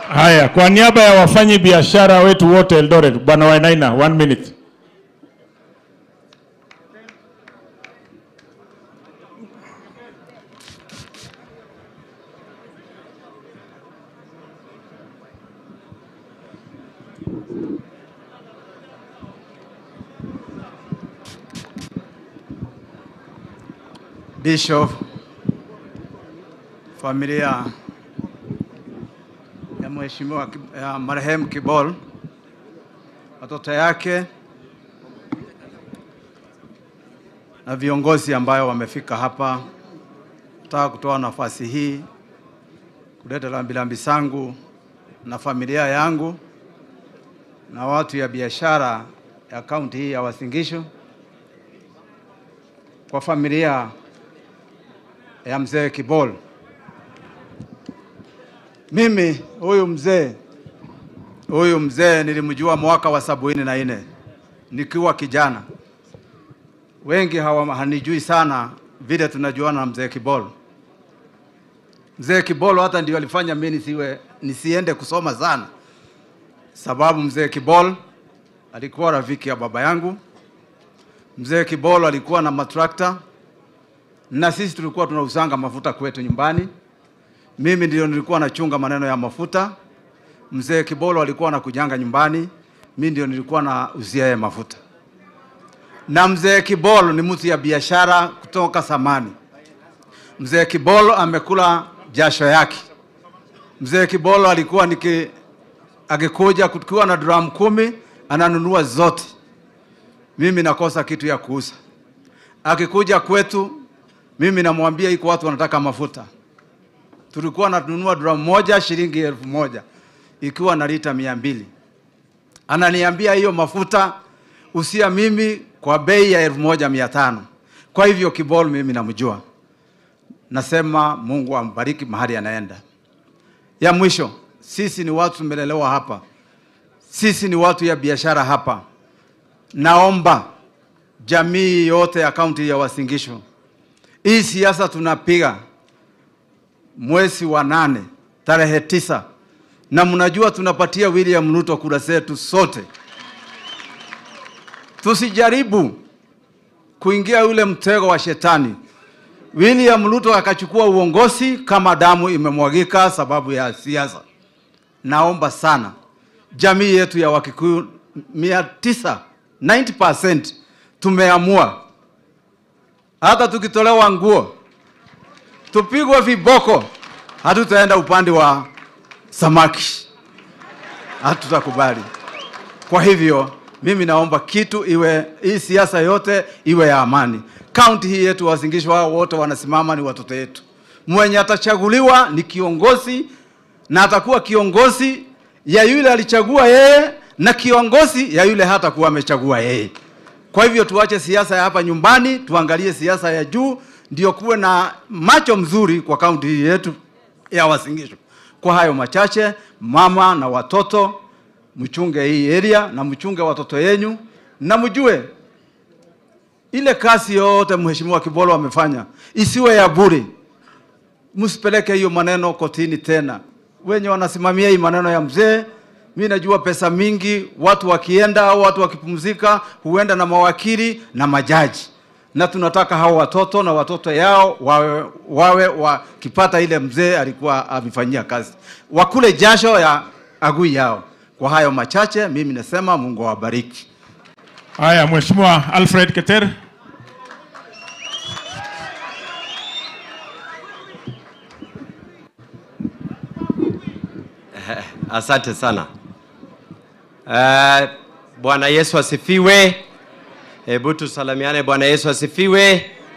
Haya, kwa niaba ya wafanyi biashara wetu wote Eldoret, Bwana Wainaina, one minute. Bishop, familia ya mheshimiwa Ki- ya marehemu Kibol, watoto yake na viongozi ambayo wamefika hapa, nataka kutoa nafasi hii kuleta rambirambi zangu na familia yangu na watu ya biashara ya kaunti hii ya Uasin Gishu kwa familia ya mzee Kibol. Mimi huyu mzee huyu mzee nilimjua mwaka wa sabini na nne nikiwa kijana. Wengi hawa hanijui sana vile tunajuana na mzee Kibol. Mzee Kibol hata ndio alifanya mimi nisiwe nisiende kusoma sana, sababu mzee Kibol alikuwa rafiki ya baba yangu. Mzee Kibol alikuwa na matrakta na sisi tulikuwa tunausanga mafuta kwetu nyumbani. Mimi ndio nilikuwa nachunga maneno ya mafuta. Mzee Kibolo alikuwa anakujanga nyumbani, mimi ndio nilikuwa na uzia ya mafuta. Na mzee Kibolo ni mtu ya biashara kutoka samani. Mzee Kibolo amekula jasho yake. Mzee Kibolo alikuwa niki akikuja kukiwa na drum kumi ananunua zote, mimi nakosa kitu ya kuuza. Akikuja kwetu mimi namwambia iko watu wanataka mafuta. Tulikuwa nanunua drum moja shilingi elfu moja ikiwa na lita mia mbili. Ananiambia hiyo mafuta usia mimi kwa bei ya elfu moja mia tano. Kwa hivyo Kibol mimi namjua, nasema Mungu ambariki mahali anaenda. Ya mwisho, sisi ni watu tumelelewa hapa, sisi ni watu ya biashara hapa. Naomba jamii yote ya kaunti ya Uasin Gishu hii siasa tunapiga mwezi wa nane tarehe tisa, na mnajua tunapatia William Ruto kura zetu sote. Tusijaribu kuingia ule mtego wa shetani. William Ruto akachukua uongozi kama damu imemwagika sababu ya siasa. Naomba sana jamii yetu ya Wakikuyu mia tisa 90% tumeamua hata tukitolewa nguo tupigwe viboko, hatutaenda upande wa samaki, hatutakubali. Kwa hivyo mimi naomba kitu iwe, hii siasa yote iwe ya amani. Kaunti hii yetu Uasin Gishu, wao wote wanasimama, ni watoto wetu. Mwenye atachaguliwa ni kiongozi na atakuwa kiongozi ya yule alichagua yeye na kiongozi ya yule hata kuwa amechagua yeye. Kwa hivyo tuache siasa ya hapa nyumbani, tuangalie siasa ya juu, ndio kuwe na macho mzuri kwa kaunti hii yetu ya Uasin Gishu. Kwa hayo machache, mama na watoto, mchunge hii area na mchunge watoto yenyu, na mjue ile kazi yote mheshimiwa Kibolo amefanya isiwe ya bure. Msipeleke hiyo maneno kotini tena. Wenye wanasimamia hii maneno ya mzee mi najua pesa mingi, watu wakienda au watu wakipumzika huenda na mawakili na majaji, na tunataka hao watoto na watoto yao wawe, wawe wakipata ile mzee alikuwa amefanyia kazi, wakule jasho ya agui yao. Kwa hayo machache, mimi nasema Mungu awabariki. Haya, Mheshimiwa Alfred Keter. Asante sana. Uh, Bwana Yesu asifiwe. Hebu tusalimiane. Bwana Yesu asifiwe.